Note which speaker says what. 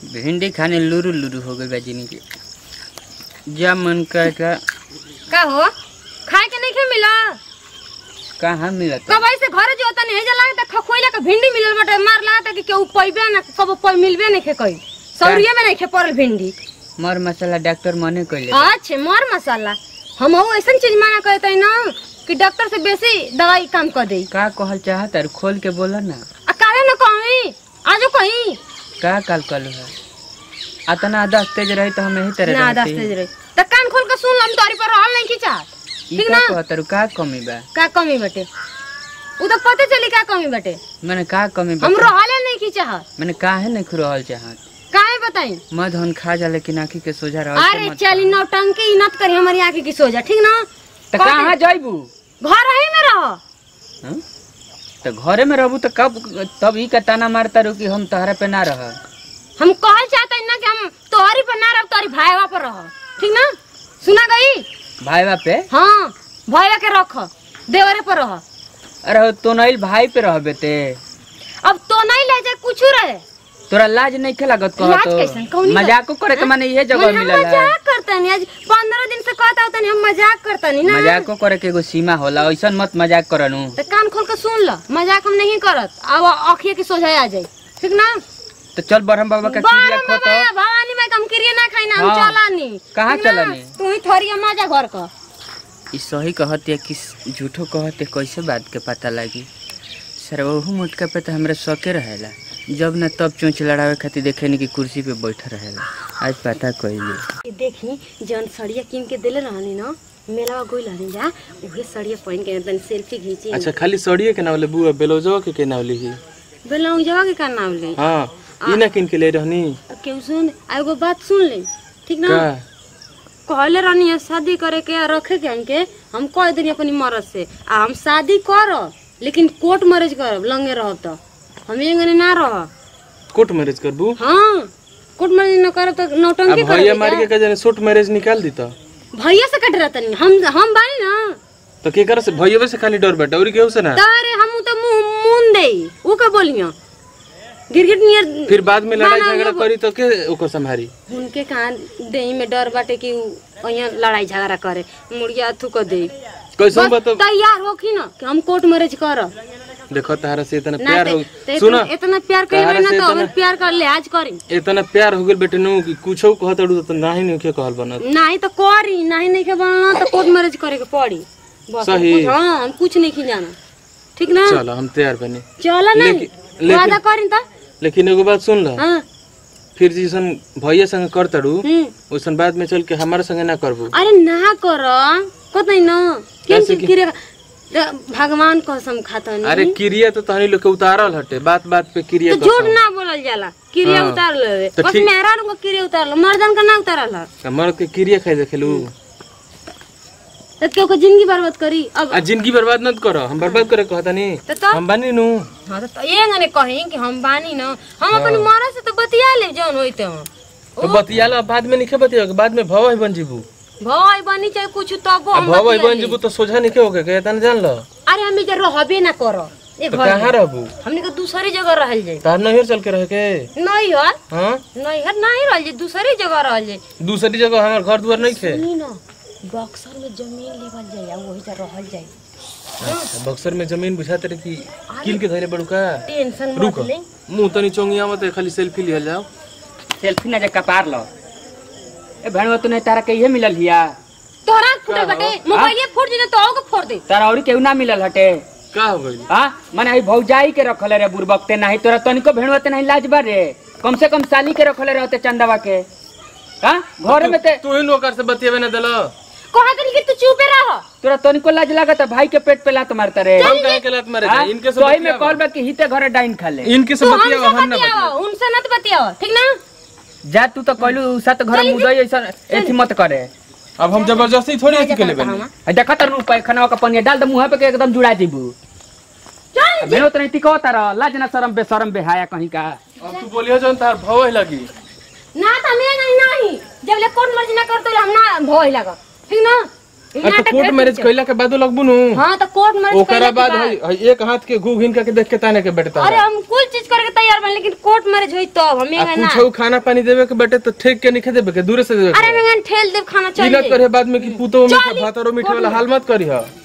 Speaker 1: भिंडी खाने लुरु लुरु हो गई बा जिंदगी जा मन का का
Speaker 2: का हो खाए के नहीं खे मिला
Speaker 1: कहाँ मिलत
Speaker 2: कब ऐसे घरे जो तनी हेजा लागत खखोइला के भिंडी मिलल बटे मार लागत कि केहू पैबे ना कब पै मिलबे नहीं खे कई सौरिये में नहीं खे पड़ल भिंडी
Speaker 1: मर मसाला डॉक्टर मने कइले
Speaker 2: अच्छे मर मसाला हम हूँ ऐसा चीज माना कहते ना कि डॉक्टर से बेसी दवाई काम कर दे
Speaker 1: का कहल चाहत और खोल के बोला ना
Speaker 2: आ काहे न कहीं आजो कहीं
Speaker 1: का काल कल है अतना दस तेज रही तो हम यही तरह
Speaker 2: ना
Speaker 1: रहती।
Speaker 2: दस तेज रही त कान खोल के सुन लम तोरी पर रहल नहीं खिचा
Speaker 1: ई
Speaker 2: ठीक
Speaker 1: का
Speaker 2: ना
Speaker 1: कहतर का कमी बा
Speaker 2: का कमी बटे उ तो पते चली का कमी बटे
Speaker 1: मैंने का कमी बा
Speaker 2: हम रहले नहीं खिचा
Speaker 1: मैंने काहे नहीं खुरहल चाहत
Speaker 2: काहे बताई
Speaker 1: मध हन खा जा लेकिन आँखी के सोझा रह
Speaker 2: अरे चली नौटंकी नत करी हमारी आंखें की सोजा ठीक ना
Speaker 1: तो कहाँ जाइबू
Speaker 2: घर ही में रहो
Speaker 1: हाँ? तो घरे में रहबू तो कब तब ई का ताना मारता रू कि हम तहरा पे ना रह
Speaker 2: हम कहल चाहते हैं ना कि हम तोहरी पर ना रह तोहरी भाईवा पर रह ठीक ना सुना गई
Speaker 1: भाई बा पे
Speaker 2: हाँ भाईवा के रख देवरे पर रह
Speaker 1: अरे तो नहीं भाई पे रह बेटे
Speaker 2: अब तो नहीं ले जाए कुछ रहे
Speaker 1: तोरा लाज नहीं खे लागत कह
Speaker 2: लाज कैसन? कौनी
Speaker 1: तो
Speaker 2: बात?
Speaker 1: मजाको करे के माने इहे जगह
Speaker 2: हम
Speaker 1: मिलल है
Speaker 2: मजाक करता नहीं आज पंद्रह दिन से कहता होता नहीं हम मजाक करता नहीं ना
Speaker 1: मजाको करे के एगो सीमा होला ऐसन मत मजाक करनु
Speaker 2: तो कान खोल के सुन लो मजाक हम नहीं करत अब अखिए की सोझा आ जाए ठीक ना
Speaker 1: तो चल बरहम बाबा का क्रिया
Speaker 2: बारह
Speaker 1: खो तो
Speaker 2: बाबा, भवानी माई हम क्रिया ना खाई ना हम
Speaker 1: हाँ।
Speaker 2: चला नहीं
Speaker 1: कहाँ
Speaker 2: ठीक ना?
Speaker 1: चलनी?
Speaker 2: तू ही थोड़ी मजा घर का
Speaker 1: ई सही कहते कि झूठो कहते कैसे बात के पता लगी सर ओहू मुटका पे तो हमरा शौके रहेला जब न तब चोंच लड़ावे खातिर देखे नहीं कि कुर्सी पे बैठा रहेला आज पता कइले
Speaker 2: ये देखी जौन सड़िया किन के दिले रहनी ना मेला गोई रहनी जा उहे सड़िया पहन के तनी सेल्फी खींची
Speaker 3: अच्छा खाली सड़िए के नावले बुआ बेलौजवा के के नावली ही
Speaker 2: बेलौंग जवा के का नाम ले
Speaker 3: हाँ ई ना किन के ले रहनी
Speaker 2: केहू सुन आ एगो बात सुन ले ठीक ना
Speaker 3: का
Speaker 2: कहले रहनी है शादी करे के आ रखे के हमके हम कह देनी अपनी मरद से आ हम शादी करब लेकिन कोर्ट मैरिज करब लंगे रहब तो हम एंगने ना रह
Speaker 3: कोर्ट मैरिज करबू
Speaker 2: हाँ कोर्ट मैरिज न करब तो
Speaker 3: अब
Speaker 2: नौटंकी
Speaker 3: भैया
Speaker 2: करब
Speaker 3: मार के कजने शॉर्ट मैरिज निकाल दी तो
Speaker 2: भैया से कट रहता नहीं हम हम बानी ना
Speaker 3: तो के कर से भैया से खाली डर बैठा और केहू से ना
Speaker 2: तारे हम तो मुंह मुंह दे ऊ का बोलियो गिरगिट नियर
Speaker 3: फिर बाद में लड़ाई
Speaker 2: ना,
Speaker 3: झगड़ा
Speaker 2: ना,
Speaker 3: करी तो के ओकर संभारी
Speaker 2: उनके कहाँ देही में डर बाटे कि ऊ यहाँ लड़ाई झगड़ा करे मुड़िया थूक दे
Speaker 3: कैसे
Speaker 2: बस
Speaker 3: बता
Speaker 2: तैयार होखी ना कि हम कोर्ट मैरिज करब
Speaker 3: देखो तारा से इतना
Speaker 2: ना
Speaker 3: प्यार
Speaker 2: तो-
Speaker 3: हो
Speaker 2: तो
Speaker 3: सुना
Speaker 2: इतना, इतना प्यार करी
Speaker 3: तारा
Speaker 2: ना
Speaker 3: से
Speaker 2: तो
Speaker 3: इतना-
Speaker 2: अगर प्यार कर लिहाज करी
Speaker 3: इतना प्यार हो गेल बेटे नु कि कुछो कहत अड़ू तो नाही नहीं के कहल बनत
Speaker 2: नहीं तो करी नहीं नहीं के बनना तो कोर्ट मैरिज करे के पड़ी बस हम
Speaker 3: सही।
Speaker 2: कुछ- हाँ हम कुछ नहीं की जाना ठीक ना
Speaker 3: चलो हम तैयार बनी
Speaker 2: चलो नहीं
Speaker 3: लेकिन- लेकिन-
Speaker 2: वादा करी तो
Speaker 3: लेकिन एगो बात सुन ल
Speaker 2: हाँ
Speaker 3: फिर जैसन भैया संग कर तड़ू
Speaker 2: हम्म
Speaker 3: वैसन बाद में चल के हमारे संगे ना करबू
Speaker 2: अरे ना कर कतै न केन
Speaker 3: कैसे
Speaker 2: चीज
Speaker 3: कि-
Speaker 2: किरे भगवान कसम खाता
Speaker 3: अरे क्रिया तो तहनी लोग के उतारल हटे बात बात पे क्रिया
Speaker 2: तो झूठ ना बोलल जाला क्रिया
Speaker 3: हाँ।
Speaker 2: उतार ले
Speaker 3: तो
Speaker 2: बस
Speaker 3: ठीक-
Speaker 2: मेहरा को क्रिया उतार लो मर्दन का ना उतारल है
Speaker 3: मर्द के क्रिया खाई देखेलू
Speaker 2: तो क्यों को जिंदगी बर्बाद करी अब
Speaker 3: आ जिंदगी बर्बाद मत करो हम बर्बाद करे कहता नहीं
Speaker 2: तो तो
Speaker 3: हम बानी नु
Speaker 2: हाँ तो, तो ये गने कहीं कि हम बानी न हम अपन मर्द से तो बतिया ले जौन होइते हम
Speaker 3: तो बतियाला बाद में निखे बतिया बाद में भव बन जीबू
Speaker 2: भाई बनी चाहे कुछ तब
Speaker 3: अब
Speaker 2: हम
Speaker 3: भव
Speaker 2: बतिया
Speaker 3: बन
Speaker 2: ले।
Speaker 3: जीबू तो सोझा निखे होके के तना जान लो
Speaker 2: अरे हम इधर रहबे ना करो ए
Speaker 3: तो
Speaker 2: घर
Speaker 3: कहाँ
Speaker 2: में।
Speaker 3: रहबू
Speaker 2: हमने के दूसरी जगह रहल जाए
Speaker 3: तार नहिर चल के रह के
Speaker 2: नहीं हर
Speaker 3: हाँ
Speaker 2: नहीं हर नहीं रहल जाए दूसरी जगह रहल जाए
Speaker 3: दूसरी जगह हमार घर दुआर नहीं थे
Speaker 2: सुनी न बक्सर में जमीन लेवल जाए आ वही जा रहल जाए
Speaker 3: अच्छा, बक्सर में जमीन बुझाते रहे कि किल के धरे बड़ू का
Speaker 2: टेंशन मत
Speaker 3: रुक
Speaker 2: ले
Speaker 3: मुंह तनी चोंगिया मत खाली सेल्फी लिया जाओ
Speaker 1: सेल्फी ना जे कपार लो ए भणवा तू नहीं तारा के इहे मिलल हिया
Speaker 2: तोहरा फुटे बटे मोबाइल फूट जे तो के फोड़ दे
Speaker 1: तारा औरी केहू ना मिलल हटे
Speaker 3: का हो गई
Speaker 1: हाँ माने आई भौजाई के रखले रे बुरबकते नहीं तोरा तनिको भेड़वते नहीं लाज बा रे कम से कम साली के रखले रहते चंदवा के हाँ घर में ते
Speaker 3: तू ही नौकर से बतियावे ना दिलो
Speaker 2: कहा तनी कि तू चुपे रह
Speaker 1: तोरा तनिको लाज लागत भाई के पेट पे लात मारता रे
Speaker 3: हम काहे के लात मारे
Speaker 1: हाँ?
Speaker 3: थे? इनके से
Speaker 1: सोई में
Speaker 3: बतियावा।
Speaker 1: कॉल बा कि हिते घरे डाइन खा ले
Speaker 3: इनके से
Speaker 2: तू
Speaker 3: बतियावा
Speaker 2: हमसे
Speaker 3: हम ना
Speaker 2: बतियाओ
Speaker 3: बतियावा
Speaker 2: उनसे मत बतियाओ ठीक ना
Speaker 1: जा तू तो कहलू सात घर मुदई ऐसा एथी मत करे
Speaker 3: अब हम जबरदस्ती थोड़ी अथी के लेबे
Speaker 1: आ देखा तर रूप खाना का पनिया डाल दे मुंह पे के एकदम जुड़ा दीबू
Speaker 2: चल
Speaker 1: भेड़ो तो नहीं तिको तारा लाज ना शरम बेशरम बेहाया कहीं का
Speaker 3: अब तू बोलियो जौन तार भव लगी
Speaker 2: ना त मैं नहीं नहीं जब ले कोन मर्जी ना करतो हम ना भय लगा ठीक ना
Speaker 3: आ तो कोर्ट मैरिज कइला के बाद लगबू नु
Speaker 2: हाँ तो कोर्ट मैरिज
Speaker 3: ओकरा
Speaker 2: कइले के
Speaker 3: बाद
Speaker 2: बाद-
Speaker 3: हई हई एक हाथ के घू घिन के देख के ताने के बेटा
Speaker 2: अरे हम कुल चीज करके तैयार बन लेकिन कोर्ट मैरिज हुई तब हम
Speaker 3: आ
Speaker 2: एंगे ना
Speaker 3: कुछ खाना पानी देवे के बेटे तो ठेक के नहीं देवे के दूर से देवे
Speaker 2: अरे हम एंगे ठेल देव खाना
Speaker 3: इलत
Speaker 2: चाहिए
Speaker 3: करे बाद में कि पूतो मीठा
Speaker 2: चली।
Speaker 3: भात और मीठे वाला हाल मत करी ह